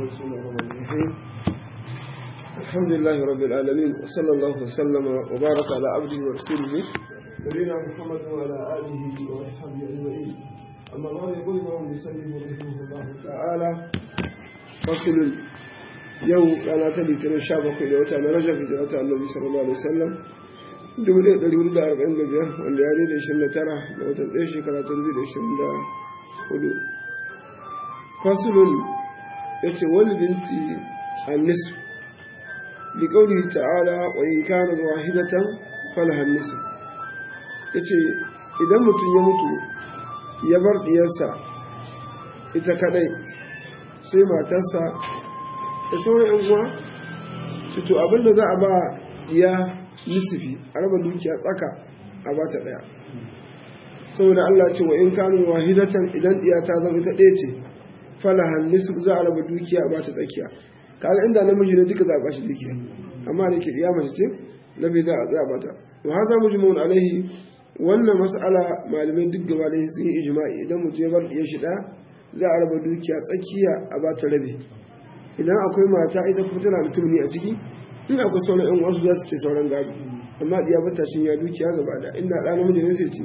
بسم الله الرحمن الرحيم الحمد لله رب العالمين وصلى الله وسلم وبارك على عبده ورسوله نبينا محمد وعلى اله واصحابه اجمعين اما بعد يقول الامام المسلم رحمه الله تعالى فصل يوم انا تلي ترى شابك الى وتا رجب الى وتا النبي صلى الله عليه وسلم dubu ɗaya ɗari hudu da arba'in da biyar wanda ya da ishirin da tara da watan ɗaya shekara ta dubu da ishirin da hudu fasulun ya ce wani binti annisu bi ƙauri ta'ala wa in kana wahidatan falahan nisu ya ce idan mutum ya mutu ya bar ɗiyarsa ita kadai sai matarsa da sauran yan uwa to abinda za a ba ya nisifi a raba dukiya tsaka a ba ta ɗaya saboda Allah ce wa in kanu wahidatan idan ɗiya ta zama ita ɗaya ce falahan nisf za a raba dukiya a ba ta tsakiya kaga inda namiji ne duka za a bashi dukiya amma da ke ɗiya mace ce na bai za a za a bata to har za mu ji mawun alaihi wannan mas'ala malamai duk gaba da sun yi ijma'i idan mutum ya bar ɗiya shi ɗaya za a raba dukiya tsakiya a ba ta rabe idan akwai mata ita kuma tana da tumuni a ciki in akwai sauran yan wasu za su ce sauran gado amma diya bata cin ya dukiya gaba da inda ɗa namiji ne sai ce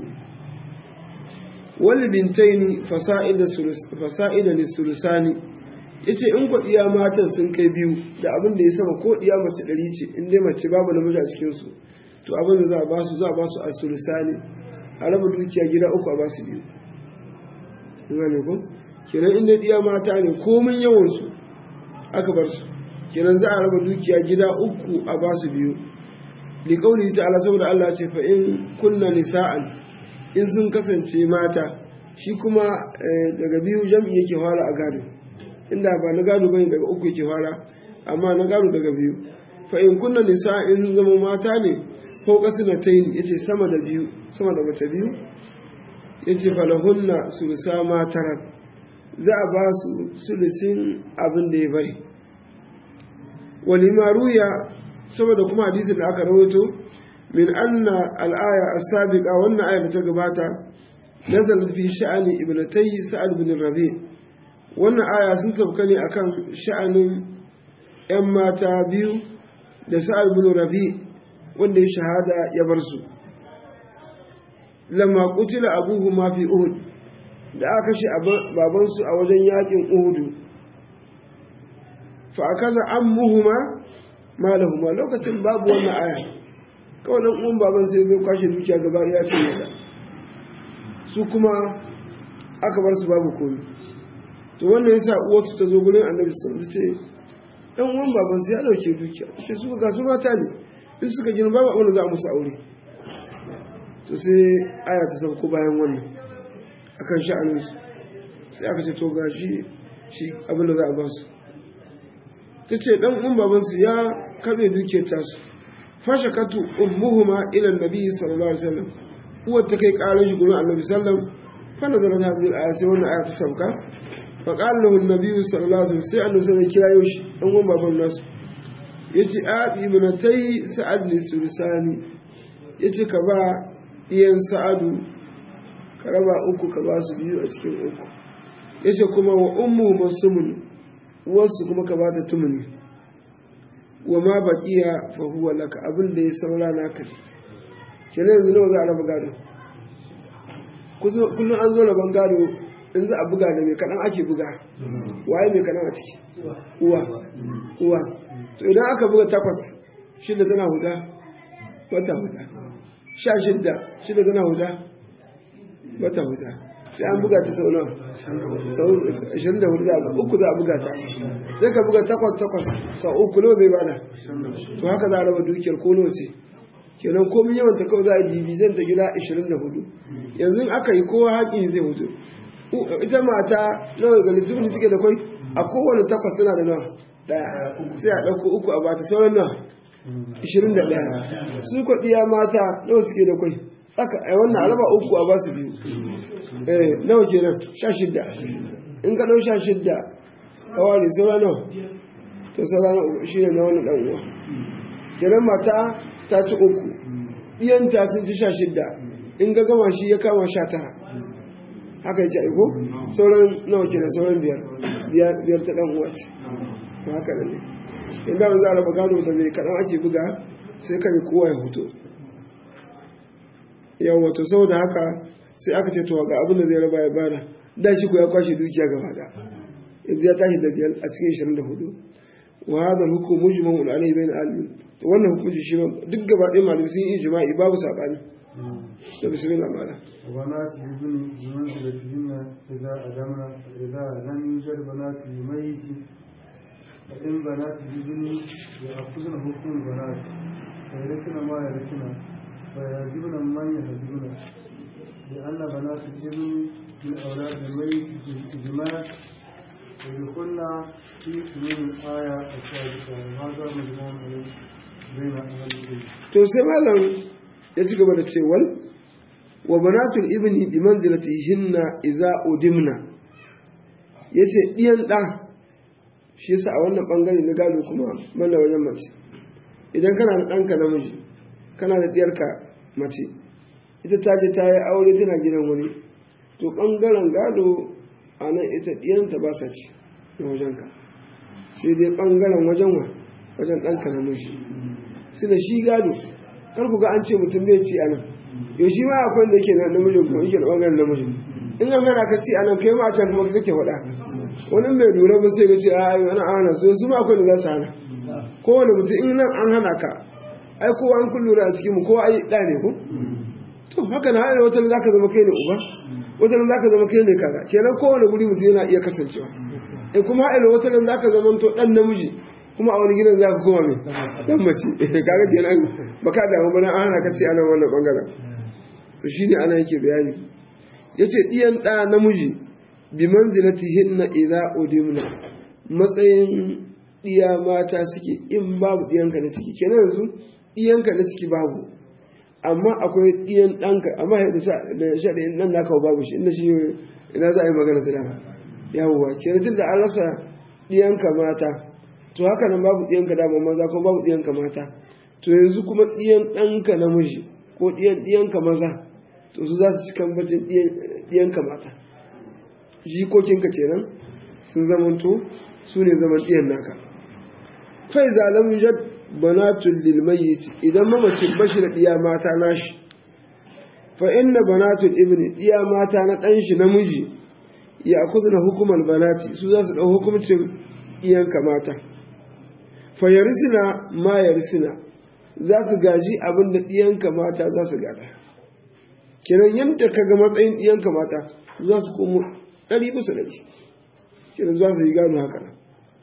wani bintaini fasa'ida ne sulusani ya ce in kwaɗiya matan sun kai biyu da abin da ya sama ko ɗiya mace ɗari ce in dai mace babu namiji a cikinsu to abin da za a basu za a basu a sulusani a raba dukiya gida uku a basu biyu gane ko kenan in dai ɗiya mata ne komin yawansu aka bar su kenan za a raba dukiya gida uku a ba su biyu liƙauli ta ala saboda Allah ce fa in kunna nisa'an in sun kasance mata shi kuma daga biyu jam'i yake fara a gado inda ba na gado bane daga uku yake fara amma na gado daga biyu fa in kunna nisa'an in sun zama mata ne ko kasu na tayin yace sama da biyu sama da mace biyu yace falahunna sulusa matarak za a ba su sulusin abin da ya bari ولما روي saboda kuma hadisin da aka rawaito min anna al-aya as-sabiqa wannan aya da ta gabata nazalat fi sha'ani ibnatay sa'ad bin rabi wannan aya sun sauka ne akan sha'anin yan mata biyu da sa'ad bin rabi wanda ya shahada ya bar su lamma qutila abuhuma fi uhud da aka kashe babansu a wajen yakin uhudu fa akaza ammuhuma malahuma lokacin babu wannan aya kawai dan uwan baban sai zai kwashe dukiya gaba ya ce da su kuma aka bar su babu komai to wannan yasa uwarsu ta zo gurin annabi sun ce dan uwan baban su ya dauke dukiya sai su ga su mata ne in suka gina babu abin da za a musu aure to sai aya ta sauko bayan wannan akan sha'aninsu sai aka ce to gashi shi abin da za a ba su ta ce ɗan un babansu ya kaɓe dukiyar tasu fashe katu ummuhuma ilan nabi sallallahu alaihi wasallam uwar ta kai ƙarar shi gurin annabi sallam fana da rana biyu aya sai wannan aya ta sauka fa qala lahu annabi sallallahu alaihi wasallam sai annabi sallallahu kira yau shi ɗan un baban nasu yace a ibnatai sa'ad li sursani yace ka ba iyan sa'adu ka raba uku ka ba su biyu a cikin uku yace kuma wa ummu masumun wasu kuma ka bata tumuni wa ma baqiya fa huwa laka abin da ya saura naka kenan yanzu nawa za a raba gado kullum an zo raban gado in za a buga da mai kaɗan ake buga waye mai kaɗan a ciki uwa uwa to idan aka buga takwas shida tana huta wata huta sha shidda shida tana huta wata huta sai an buga ta sau nawa sau 24 za a uku za a buga ta sai ka buga takwas takwas sau uku nawa bai bada to haka za a raba dukiyar ko nawa ce kenan komin yawan ta kawai za a dibi zan ta gida 24 yanzu aka yi kowa haƙi zai hutu ita mata nawa ga littafin take da kwai a kowane takwas suna da nawa daya sai a ɗauko uku a bata sauran nawa 21 su kwaɗiya mata nawa suke da kwai tsaka a wannan alaba uku a basu biyu eh nawa kenan sha shidda in ka dau sha shidda kawai saura nawa to saura na shi ne na wani dan uwa kenan mata ta ci uku iyanta sun ci sha shidda in ga gama shi ya kama sha tara haka yake aiko sauran nawa kenan sauran biyar biyar ta dan uwa ce ba haka ne inda za a raba gado da mai kaɗan ake buga sai kan kowa ya hoto yawon wato saboda haka sai aka ce to ga abin da zai raba ya bada da shi ko ya kwashe dukiya gaba da yanzu ya tashi da biyar a cikin 24 wa hadha al-hukm mujma'un alayhi bain al to wannan hukunci shi duk gaba ɗaya malamai sun yi ijma'i babu sabani da bismillah mala وبنات الابن بمنزلتهن إذا أدمنا إذا لم يوجد بنات الميت فإن بنات الابن يأخذن حكم البنات فيرثن ما يرثن فيعجبن من يحجبن لأن بنات الابن من أولاد الميت بالإجماع ويدخلن في سنين الآية السابقة وهذا مجموع عليه بين أهل العلم. to sai malam ya ci gaba da cewar wa banatul ibni bi manzilatihinna idza udimna yace diyan da shi yasa a wannan bangare na gado kuma malla wajen mace idan kana da ɗanka namiji kana da diyarka mace ita ta je ta yi aure tana gidan wani to bangaren gado a nan ita diyanta ba sa ci na wajenka sai dai bangaren wajen wa wajen ɗanka namiji su da shi gado kar ku ga an ce mutum bai ci a nan yau shi ma akwai da yake na namijin kuma yake da ɓangaren namijin in an hana ka ci a nan kai ma a can kuma kake faɗa wani bai lura ba sai ka ce a yi wani hana su su ma akwai da za su hana kowane mutum in nan an hana ka ai kowa an kun lura a cikin mu kowa ai ɗa ne ko to haka na hana wata za ka zama kai ne uba wata za ka zama kai ne kaza kenan kowane guri mutum yana iya kasancewa e kuma haɗa wata za ka zama to ɗan namiji kuma a wani gidan za ka koma mai dan mace kaga kenan baka damu bana an hana ka ce anan wannan bangaren to shine ana yake bayani yace diyan da namiji bi manzilatihinna idza udimna matsayin diya mata suke in babu diyanka na ciki kenan yanzu diyanka na ciki babu amma akwai diyan danka amma da sa da shaɗin nan naka babu shi inda shi ina za a yi magana su dama yawwa kenan tun da an rasa diyanka mata to haka nan babu ɗiyanka dama maza ko babu ɗiyanka mata to yanzu kuma ɗiyan ɗanka namiji ko ɗiyan ɗiyanka maza to su za su ci kambacin ɗiyanka mata jikokinka kenan sun zamanto su ne zaman ɗiyan naka fai zalam yujad banatul lil mayyit idan mamacin bashi da ɗiya mata nashi fa inna banatul ibni ɗiya mata na ɗan shi namiji ya kuzuna hukumar banati su za su ɗau hukumcin ɗiyanka mata fayarisina ma yarisina za su gaji abin da ɗiyanka mata za su gada kenan yadda ka ga matsayin ɗiyanka mata za su komo ɗari bisa ɗari kenan za su yi gano haka nan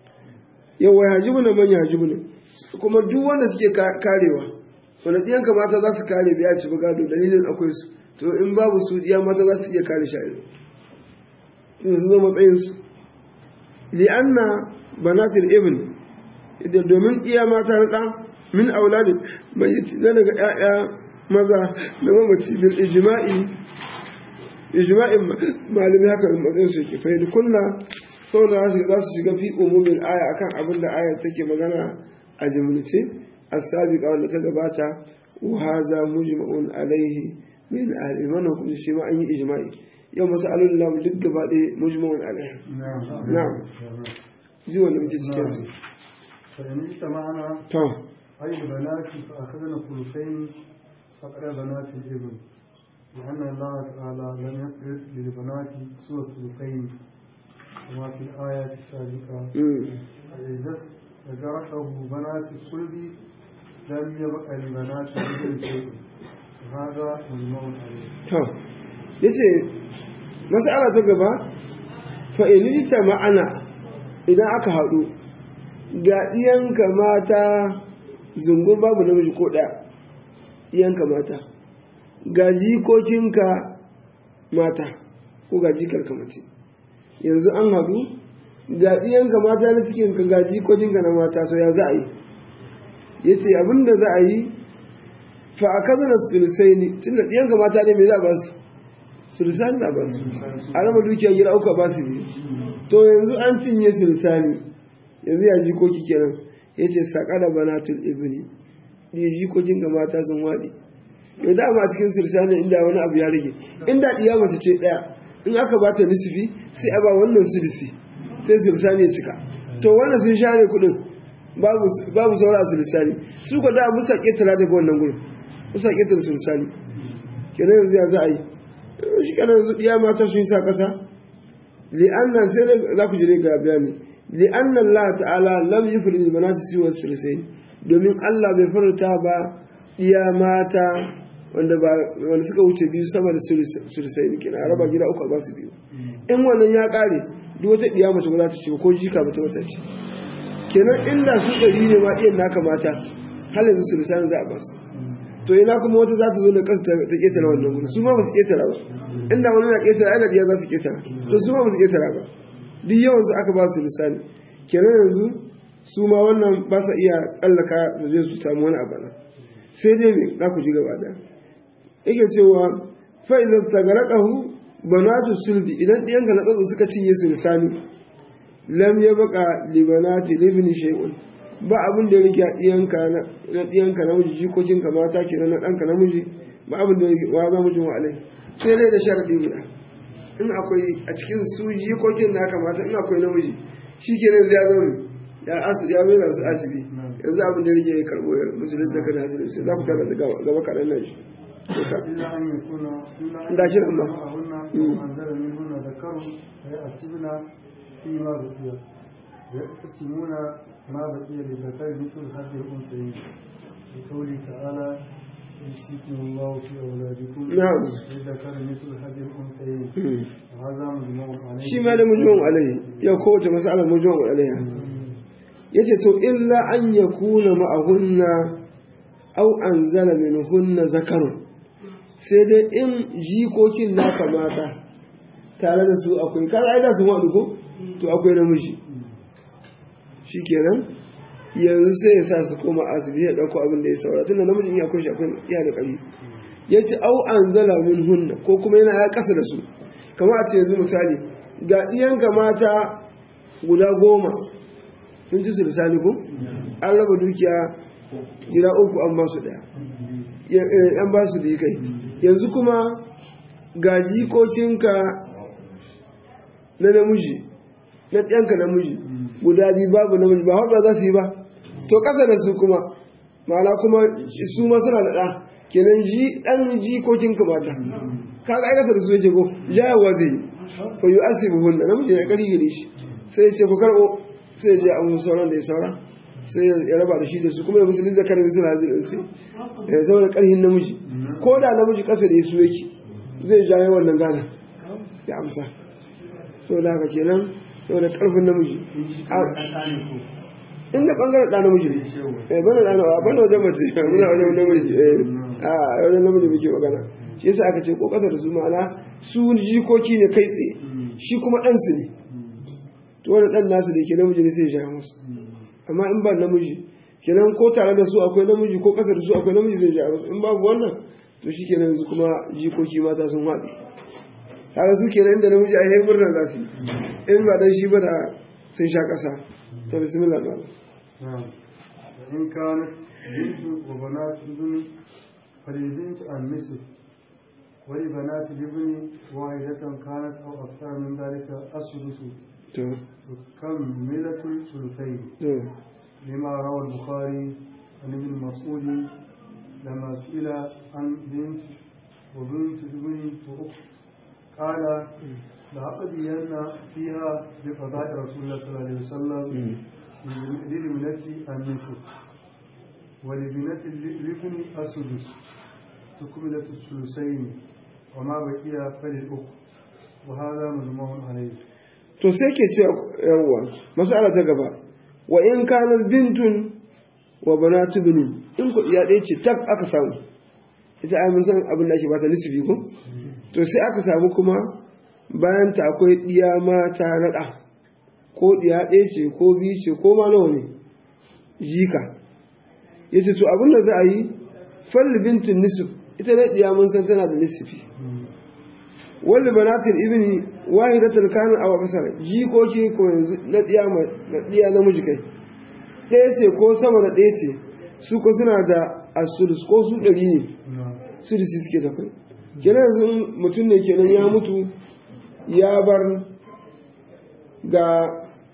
yawa ya hajibu na manya hajibu ne kuma duk wanda suke karewa wanda ɗiyanka mata za su kare biya ci gado dalilin akwai su to in babu su ɗiya mata za su iya kare sha'iri sun zama matsayinsu li'anna banatul ibn da domin iya mata na ɗan min auladin mai na daga ‘ya'ya maza da mamaci bil ijma'i ijma'in malami haka da matsayin su ke fahimta kulla sau da za su shiga fi umumin aya akan abin da ayar take magana a jimlice a sabiqa wanda ta gabata wa haza mujma'un alaihi min ahli wannan kuma shi ma an yi ijma'i yau masalolin lamu duk gaba ɗaya mujma'un alaihi na'am ji wanda muke cikin su فإن اجتمعنا to أي البنات فأخذنا ثلثين فقد بنات الابن لأن الله تعالى لم يفرض للبنات سوى ثلثين كما في الآية السابقة mm. إذا استجرته بنات الصلب لم يبق لبنات الابن شيء وهذا مجمع عليه to yace mas'ala ta gaba fa in ma'ana idan aka haɗu ga ɗiyanka mata zungun babu namiji ko ɗaya ɗiyanka mata ga jikokinka mata ko ga jikarka mace yanzu an haɗu ga ɗiyanka mata na cikinka ga jikokinka na mata to ya za a yi ya ce abinda za a yi fa a kazana sulusai ne tun da ɗiyanka mata ne mai za a ba su sulusani za a ba su a rama dukiya gida uku a ba su biyu to yanzu an cinye sulusani yanzu ya jikoki kenan ya ce saƙa da banatul ibni ɗi jikokin ga mata sun waɗi yau da ma cikin sulusani inda wani abu ya rage inda ɗiya mace ce ɗaya in aka ba ta nisufi sai a ba wannan sulusi sai sulusani ya cika to wannan sun share kuɗin babu babu saura a sulusani su ko da musa ƙetara daga wannan gurin musa ƙetara sulusani kenan yanzu ya za a yi shi kana yanzu iya mata sun sa ƙasa li'annan sai za ku jire ga bayani li'annan Allah ta'ala lam yufrid al-manati siwa sulusain domin Allah bai farta ba iya mata wanda ba wanda suka wuce biyu sama da sulusain kina raba gida uku ba su biyu in wannan ya kare duk wata diya mace ba za ta ce ko jika ba ta wata ce kenan inda su ɗari ne ma iyan naka mata har yanzu sulusain za a ba su to ina kuma wata za ta zo da ƙasa ta ƙetara wannan gudu su ma ba su ƙetara ba inda wani na ƙetara ana diya za su ƙetara to su ma ba su ƙetara ba duk yawan su aka ba su lisani kenan yanzu su ma wannan ba sa iya tsallaka su je su samu wani abu nan sai dai me za ku ji gaba da yake cewa fa idan tagaraqahu banatu sulbi idan ɗiyanka na tsatso suka cinye su lisani lam ya baka libanati libni shay'un ba abin da ya rike a ɗiyanka na ɗiyanka namiji jikokinka mata ke na ɗanka namiji ba abin da ya rike wa za mu ji wa'alai sai dai da sharaɗi guda in akwai a cikin su jikokin na kamata in akwai namiji shi ke nan ya zama ya asu ya mai su asibi yanzu abin da ya rike ya karɓo ya musulun zaka da asibi sai za ku tara da gaba kaɗan nan shi. إلا أن يكون إلا أن Da shi يكون Allah. معهن Mm. وأنزل منهن ذكر فيأتبن فيما بقي ويقسمون ما بقي للذكر مثل حد الأنثيين لقوله تعالى يوصيكم الله في أولادكم نعم. للذكر مثل حد الأنثيين وهذا مجموع عليه shi ma da mujuwan alaihi yau kowace mas'alar mujuwan alaiha ya ce to illa an ya kuna ma'ahunna au an zala min hunna zakarun sai dai in jikokin naka mata tare da su akwai kaga ai da su haɗu ko to akwai namiji shi kenan yanzu sai ya sa su koma asibi ya ɗauko abin da ya saura tunda namijin ya akwai shi akwai iya da ƙari ya ce au an zala min hunna ko kuma yana ya ƙasa da su kamar a ce yanzu misali ga ɗiyanka mata guda goma sun ci su lisani ko an raba dukiya gida uku an ba su ɗaya Ya- eh, an ba su da kai yanzu kuma ga jikokinka na namiji na ɗiyanka namiji guda biyu babu namiji ba haɗa za su yi ba to ƙasa da su kuma ma'ana kuma su ma suna da ɗa kenan ji ɗan jikokinka mata kaga aikata da su yake ko jayawa zai yi ko yi asibi hunna namiji ya ƙari gare shi sai ya ce ku karɓo sai ya je a musu sauran da ya saura sai ya raba da shi da su kuma ya musulun zakarin su na zirin sai ya zama da ƙarhin namiji ko da namiji ƙasa da ya su yake zai jaye wannan gana ya amsa saboda haka kenan saboda ƙarfin namiji inda ɓangaren ɗa namiji ne eh bana ɗa nawa bana wajen mace muna wajen namiji eh a wajen namiji muke magana shi yasa aka ce ko ƙasa da su ma'ana su jikoki ne kai tsaye shi kuma ɗansu ne to wani ɗan nasu da ke namiji ne sai ya sha musu amma in ba namiji kenan ko tare da su akwai namiji ko ƙasa da su akwai namiji zai sha musu in babu wannan to shi kenan yanzu kuma jikoki mata sun haɗe kaga su kenan inda namiji a yi murna za su yi in ba dan shi ba da sun sha ƙasa to bismillah ba نعم وإن كانت بنت وبنات ابن فللبنت النصف ولبنات الابن واحدة كانت أو أكثر من ذلك السدس to تكملة الثلثين to لما روى البخاري عن ابن مسعود لما سئل عن بنت وبنت ابن وأخت قال لأقضين فيها بقضاء رسول الله صلى الله عليه وسلم للبنة النصف ولبنة الابن السدس تكملة الثلثين وما بقي فللأخت وهذا مجموع عليه to sai ke ce yawwa masala ta gaba wa in kana bintun wa banatu binin in ku iya ɗaya ce tak aka samu ita ai mun san abin da ake bata nisbi ko to sai aka samu kuma bayan ta akwai ɗiya mata na ɗa ko ɗiya ɗaya ce ko biyu ce ko ma nawa ne jika ya ce to abin da za a yi falli bintin nisif ita na ɗiya mun san tana da nisfi wanda banatin ibni wahidatul kana aw kasar jikoki ko yanzu na diya na diya namiji kai ɗaya ce ko sama da ɗaya ce su ko suna da asudus ko su ɗari ne sudisi suke da kai kenan yanzu in mutum ne kenan ya mutu ya bar ga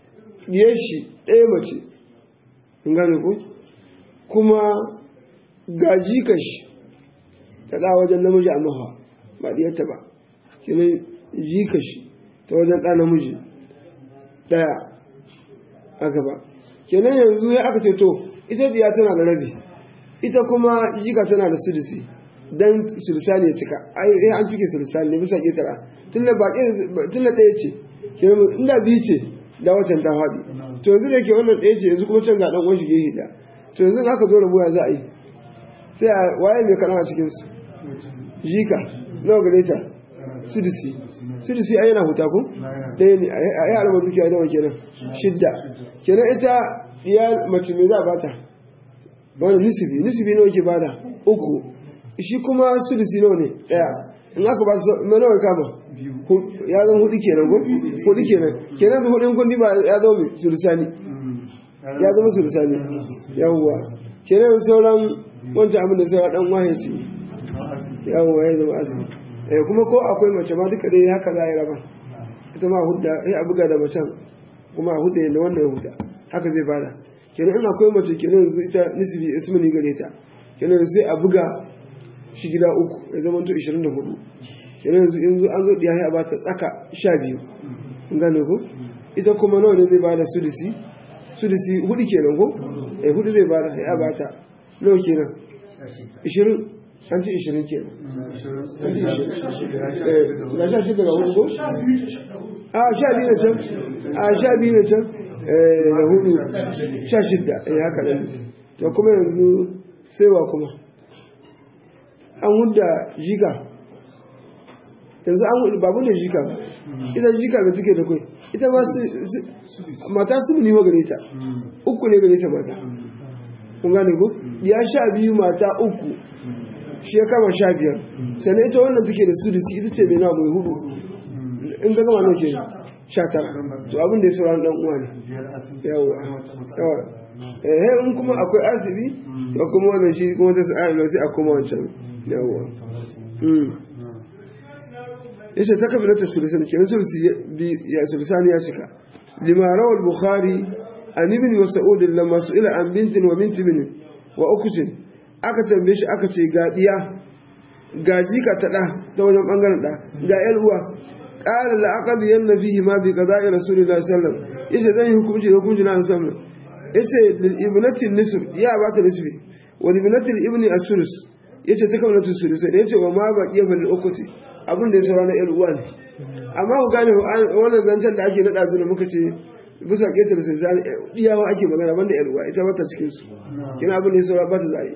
ɗiyar shi ɗaya mace in gane ku kuma ga jikar shi ta ɗa wajen namiji a maha ba ɗiyarta ba kenan jikar shi ta wajen ɗa namiji ɗaya a gaba kenan yanzu ya aka ce to ita diya tana da rabi ita kuma jika tana da sudisi dan sulisani ya cika ai an cike sulisani ne bisa ƙetara tunda ba tunda ɗaya ce kenan inda biyu ce da wacan ta faɗi to yanzu da ke wannan ɗaya ce yanzu kuma can ga ɗan uwan shi gehe da to yanzu aka zo rabuwa za a yi sai a waye mai kaɗan a cikin su jika nawa gare ta sudisi sudisi ai yana huta ko ɗaya ne a yi alama dukiya nawa kenan shidda kenan ita iya mace mai za a bata wani nisibi nisibi nawa ke bada uku shi kuma sudisi nawa ne ɗaya in aka ba su mai nawa kama ya zan hudu kenan ko hudu kenan kenan da hudun kundi ba ya zama mai sulisani ya zama sulisani yawwa kenan sauran wancan abin da sauran dan waye ce yawwa ya zama azumi eh kuma ko akwai mace ma duka dai haka za a yi raba ita ma hudda ya buga da macen kuma a hudda yadda wannan ya huta haka zai bada kenan in akwai mace kenan yanzu ita nisbi ismini gare ta kenan sai a buga shi gida uku ya zama to 24 kenan yanzu yanzu an zo diya ya ba ta tsaka 12 in gane ko ita kuma nawa ne zai bada sudisi sudisi hudu kenan ko eh hudu zai bada ya ba ta nawa kenan 20 an ci 20 kenan eh da sha shida ga hudu ko a sha biyu na can a sha biyu na can eh da hudu sha shida eh haka ne to kuma yanzu sai wa kuma an hudda jika yanzu an hudu babu da jika ita jika da take da kai ita ma su mata su ne gare ta uku ne gare ta mata kun gane ko ya sha biyu mata uku shi ya kama sha biyar sannan ita wannan take da su da ita ce mai na mai hudu in ga gama nauke sha tara to abin da ya sauran dan uwa ne yawa yawa eh in kuma akwai asibi to kuma wannan shi kuma ta sa'a sai a koma wancan yawa yace ta kafa ta sulusan kenan sulusi ya sulusani ya shika lima rawal bukhari an ibn mas'ud lamma su'ila an bintin wa binti bin wa ukutin aka tambaye shi aka ce ga diya ga jika ta da ta wajen bangaren da ga yar uwa qala la aqdi yanna fihi ma bi qada'i rasulillahi sallallahu alaihi wasallam yace zan yi hukunci da hukunci na sallallahu yace lil ibnati nisf ya ba ta nisfi wa lil ibnati ibni as-sulus yace ta kauna sulus sai yace wa ma baqiya bil ukuti abin da ya saura na ‘yan uwa ne amma ku gane wannan zancen da ake naɗa su da muka ce bisa ƙetare sai zane iyawa ake magana banda ‘yan uwa ita bata cikin su kina abin da ya saura ba ta zai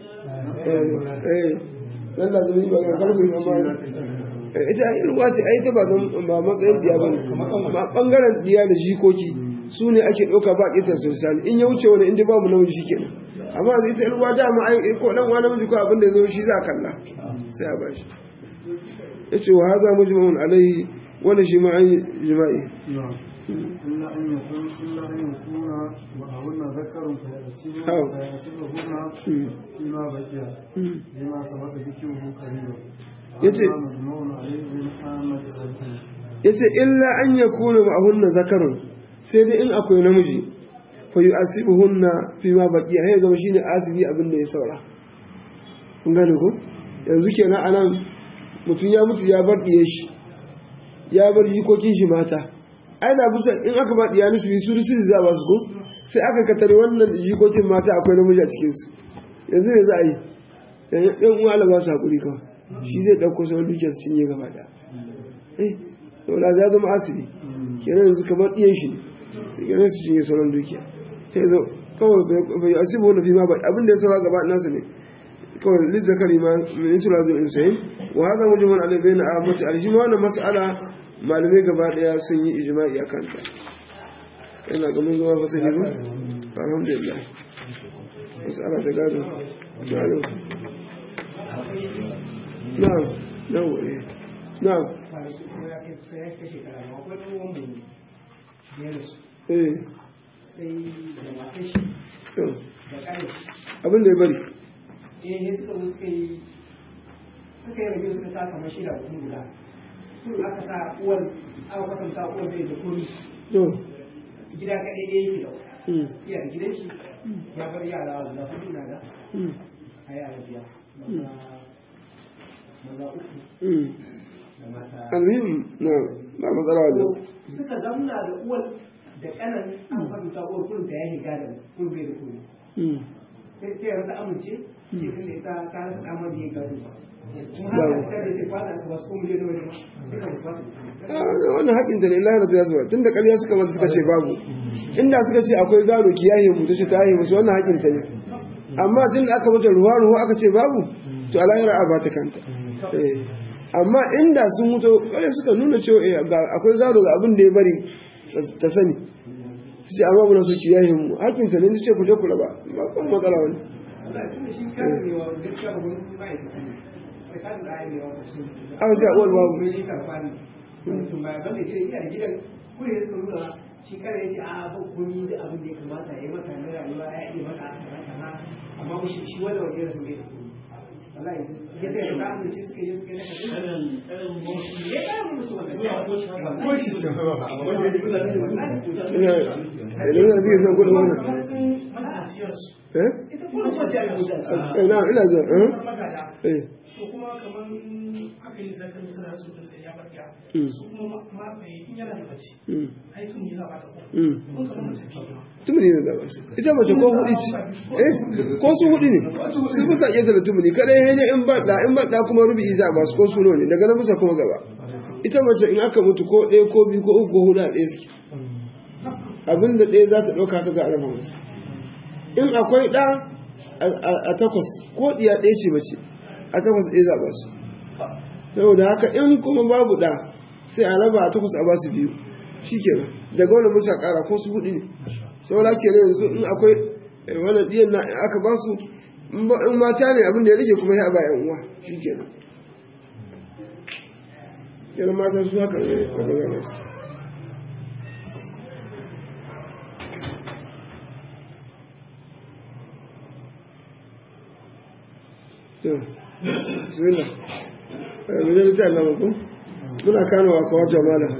eh nan da zai magana karfi amma ita ‘yan uwa ce ai ta ba ba matsayin diya ba ne ba bangaren diya da jikoki su ne ake ɗauka ba ƙetare sai zane in ya wuce wani inda babu namiji shi kenan amma ita ‘yan uwa dama ai ko ɗan uwa namiji ko abin da ya zo shi za a kalla sai a bashi yace wa hadha mujma'un alayhi wala shi ma ai jima'i إلا أن يكون إلا أن يكون وهن ذكر فيحسبهن فيما بقي لما سبق ذكره قريبا yace مجموع عليه من عامة yace illa an yakuna ma'ahunna zakarun sai dai in akwai namiji fa yu'asibuhunna fi ma baqiya hay zama shine asibi abin da ya saura kun gane ko yanzu kenan anan mutum ya mutu ya bar diye shi ya bar jikokin shi mata ai da bisa in aka ba diya nisu su su za ba su ko sai aka katare wannan jikokin mata akwai namiji a cikin su yanzu me za a yi yan uwa Allah ba su hakuri kawai shi zai dauko sauran dukiyar su cinye gaba da eh to da ya zama asibi kenan yanzu kamar diyan shi ne kenan su cinye sauran dukiya sai zo kawai bai asibi wani fi ma ba abin da ya saura gaba nasu ne kawai lizzakari ma min su lazim insayin wa hada mujmal alai bayna ahmad alhima wannan mas'ala malamai gaba daya sun yi ijma'i akan ta ina ga mun zama fasali ba alhamdulillah mas'ala ta gado gado na'am na'am na'am eh abin da ya bari eh suka zo suka yi suka yi rabiyo suka taka mashi da mutum guda kun aka sa uwar aka kwatanta uwar bai da kuri to gida kaɗai ɗaya yake da Mm. iya da gidan shi ya bar yara guda hudu na da Mm. a yara biya maza maza uku Mm. da mata almuhim na ba matsala to wannan suka zamna da uwar da kanan an fahimta uwar kullum da ya yi gadon kullum bai da kullum Mm. sai sai rasa amince ce tun da ita ta rasa damar da ya gado ba kuma haka ita da sai kwata aka wasu kuma miliyan nawa ne ma duka wasu kwata Ah, wannan haƙƙinta ne lahira ta zuwa tun da ƙarya suka mata suka ce babu inda suka ce akwai gado ki yaye mu ta ce ta yaye musu wannan haƙƙinta ne amma tun da aka mata ruwa ruwa aka ce babu to a lahira a ba ta kanta Eh, amma inda sun mutu ƙarya suka nuna cewa eh, ga- akwai gado ga abin da ya bari ta sani su ce amma muna so ki yaye mu haƙƙinta ne su ce ku je ku raba ba kuma matsala wani Allah tun da shi kan ne wa gaskiya ba wani ma'aikaci ne sai kan da ayi ne wa kusa a wajen awal babu mai yi karfa ne mutum ba ban da gidan iya da gidan kure ya suka nuna shi kare ya ce a ba komi da abin da ya kamata ya yi maka na rayuwa ya iya maka kaza kaza amma ba shi shi wanda wajen rasu bai da komi wallahi ya sai da ta ce suka yi suka yi na kaza ya kara musu wannan ko shi ina idan na zai san kudin wannan eh ita kuma ko ta yi Eh, na ina zuwa eh eh to kuma kamar aka yi zakar suna so da sai ya barka Mm. su kuma ma mai in yana da mace mm, ai sun yi zaba ta ko mm. kun kamar mace ce tumuni ne da ba su ita mace ko hudu ce eh ko su hudu ne su bisa iya da tumuni kada ya ne in ba da in ba da kuma rubi za ba su ko su ne daga nan bisa kuma gaba ita mace in aka mutu ko ɗaya ko biyu ko uku ko hudu a ɗaya suke abinda ɗaya za ta ɗauka ta za a raba musu in akwai ɗa a- a a takwas ko ɗiya ɗaya ce mace a takwas ɗaya za a ba su saboda haka in kuma babu ɗa sai a raba a takwas a ba su biyu shi kenan daga wani musa ƙara ko su hudu ne saboda ke yanzu in akwai eh, wannan ɗiyan na aka ba su in ba- in mata ne abin da ya rage kuma ya ba yan uwa shi kenan kenan mata su haka ne a gaba su to bismillah eh mu da ta Allah ku muna kano wa kawata mala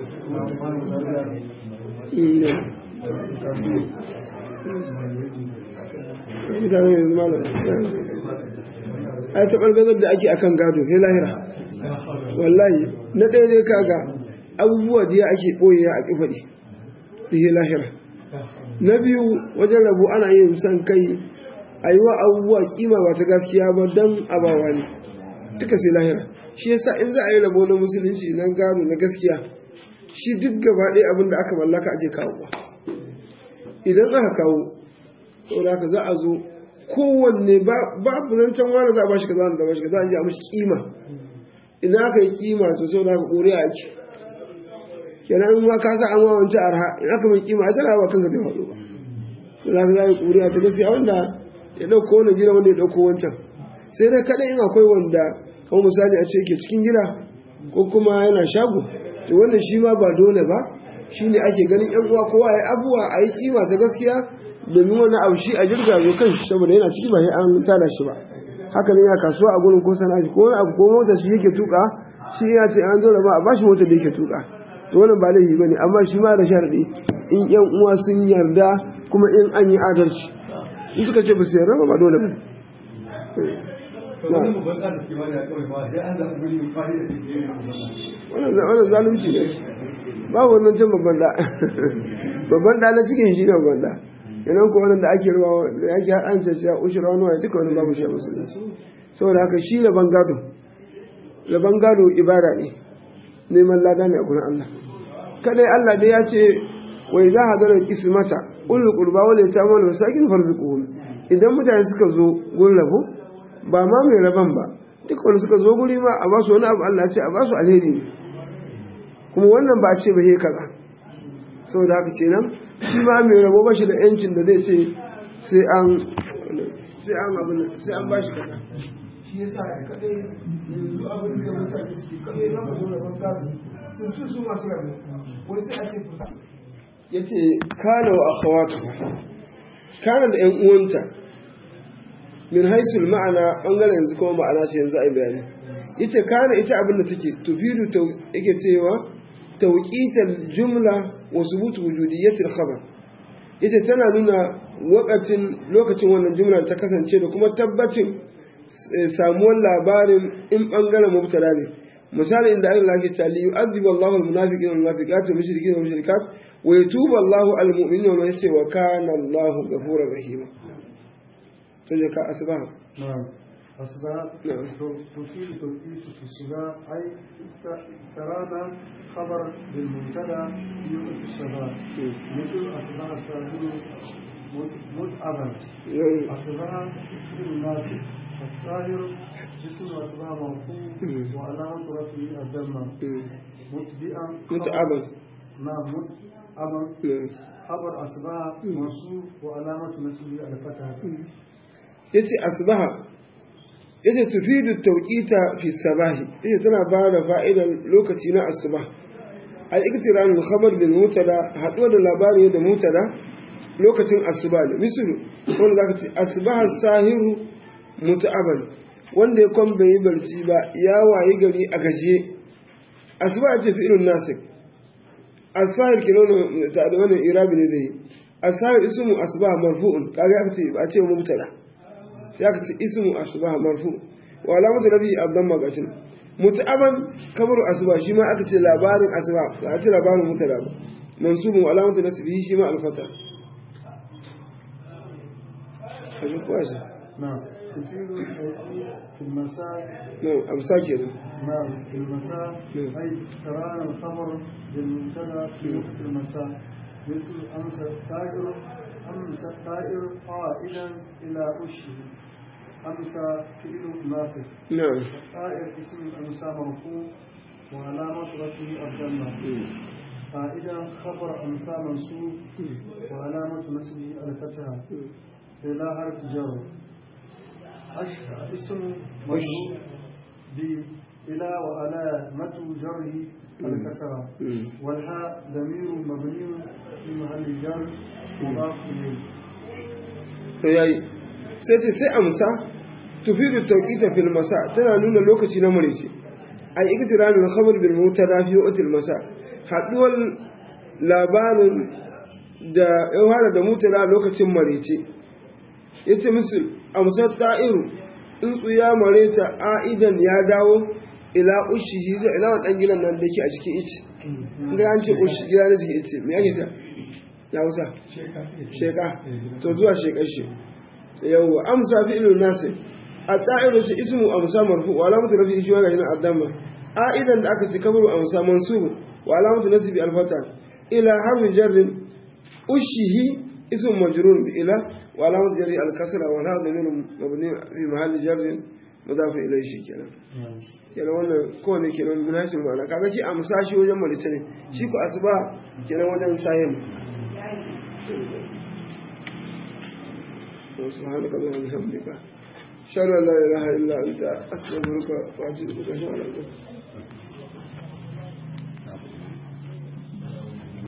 Mm, ne. mutane yanzu mala ai ta ɓargazar da ake akan gado he lahira wallahi na ɗaya dai kaga abubuwa da ya ake ɓoye a ƙifaɗi da he lahira na biyu wajen rabu ana yin son kai a yi wa abubuwa kima ba ta gaskiya ba don abawa ne duka sai lahira shi yasa in za a yi rabo na musulunci na gado na gaskiya shi duk gaba ɗaya abin da aka mallaka ake kawo ba idan aka kawo saboda haka za a zo kowanne babu zancen wani za a bashi kaza da bashi kaza an ji a mashi kima idan aka yi kima to saboda haka ƙuri'a ake kenan in ma ka sa an wawance arha in aka mai kima a tana ba kanka bai faɗo ba sai za ka za a yi ƙuri'a ta gaskiya wanda ya ɗauko wani gida wanda ya ɗauko wancan sai dai kaɗai in akwai wanda kamar misali a ce yake cikin gida ko kuma yana shago to wannan shi ma ba dole ba shi ne ake ganin yan uwa kowa ya abuwa a yi kima ta gaskiya domin wani abu shi a jirga zo kan shi saboda yana ciki ba sai an tada shi ba haka ne ya kasuwa a gurin ko sana'a ko wani abu ko mota shi yake tuka shi ya ce an zo ba a bashi mota da yake tuka to wannan ba laifi bane amma shi ma da sharadi in yan uwa sun yarda kuma in an yi adalci in suka ce ba su yarda ba dole ba wannan zalunci ne ba wannan cin babban da babban da na cikin shi ne babban da idan ko wannan da ake ruwa da yake an ce cewa ushura wani duka wani babu shi a musulunci saboda haka shi laban gado laban gado ibada ne neman lada ne a gurin Allah kadai Allah dai ya ce wai za a zara kismata ulul qurba wal yatama wal masakin farzuquhum idan mutane suka zo gurin rabo ba ma mai raban ba duk wanda suka zo guri ma a ba su wani abu Allah ce a ba su alheri ne kuma wannan ba a ce ba he kaza saboda haka kenan shi ma mai rabo ba shi da yancin da zai ce sai an sai an abu sai an ba shi kaza shi yasa kadai yanzu abin da mutane suke kadai na mu rabon gado sun ci su masu rabo wai sai a ce kusa yace kana wa akhawatuha kana da ƴan uwanta min haisul ma'ana bangaren yanzu kuma ma'ana ce yanzu ai bayani yace kana ita abin da take tufidu ta yake cewa tawqital jumla wa subut wujudiyatil khabar yace tana nuna wakacin lokacin wannan jumla ta kasance da kuma tabbacin samuwar labarin in bangaren mubtada ne misali inda Allah ke ta li yu'adhibu Allahu al-munafiqina wal munafiqat wal mushrikina wal mushrikat wa yatubu Allahu al-mu'minina wa yace wa kana Allahu ghafurur rahima to je ka asbaha نعم أصبح نعم. تفيد توقيت في الصلاة أي ترانا خبر بالمبتدا في وقت الصلاة مثل أصبح الصابر متعبا أصبح اسم الناس الطاهر اسم أصبح مرفوع وعلامة رفعه الجمع متبئا متعبا نعم متعبا خبر أصبح منصوب وعلامة نسبه الفتحة yace asbaha yace tufidu tawqita fi sabahi yace tana ba da fa'idan lokaci na asbah al iktiran al khabar bil mutada haɗuwa da labari da mutada lokacin asuba ne misalu wanda zaka ce asbaha sahiru muta'aban wanda ya kwan bai yi barci ba ya wayi gari a gaje asuba ce fi irin nasik asahir kino ta da wannan irabi ne dai asahir ismu asbah marfu'un kaga aka ce ba a ce mubtada sai aka ce ismu asbah marfu wa alamatu rabi ad-damma gatin muta'aban kabaru asbah shi ma aka ce labarin asbah ba a ce labarin mutada ba mansubun wa alamatu nasbihi shi ma al-fata kaji kuwa shi نعم تفيد التوقيت في المساء no amsa kenan نعم في المساء نعم. أي ترانا الخبر بالمبتدا في وقت المساء مثل أمس الطائر أمس الطائر قائدا إلى وشه أمس فعل ناصب na'am الطائر اسم أمس مرفوع وعلامة رفعه الجنة قائدا خبر أمس منصوب وعلامة نصبه الفتحة إلى حرف جر أشهر اسم مجرور ب إلى وعلامة جره الكسرة والهاء ضمير مبني في محل جر مضاف إليه to yayi sai ce sai amsa tufidu tawqita fil masa tana nuna lokaci na marice ai iktiranul khabar bil mutada fi waqtil masa haduwar labarin da ya fara da mutada lokacin marice yace musu amsa ta'iru tsuntsu ya mareta aidan ya dawo ila ushihi zai ila wadan gidan nan da yake a cikin ice inda an ce ushi gida na cikin ice me ake ta ya wusa sheka to zuwa shekar shi yawwa amsa fi ilun nasir a ta'iru ce ismu amsa marfu wa alamatu rafi shi wa gajin addamma aidan da aka ce kabaru amsa mansubu wa alamatu nasibi alfata ila harfin jarrin ushihi ismu majrur bi ila wa alamatu jarri alkasra wa la dhamir mabni fi mahalli jarrin mudaf ilayhi shi kenan kenan wannan kowane kenan munasib ma'ana kaga shi amsa shi wajen malita ne shi ku asuba kenan wajen sayin سبحانك اللهم وبحمدك اشهد ان لا اله الا انت استغفرك واتوب اليك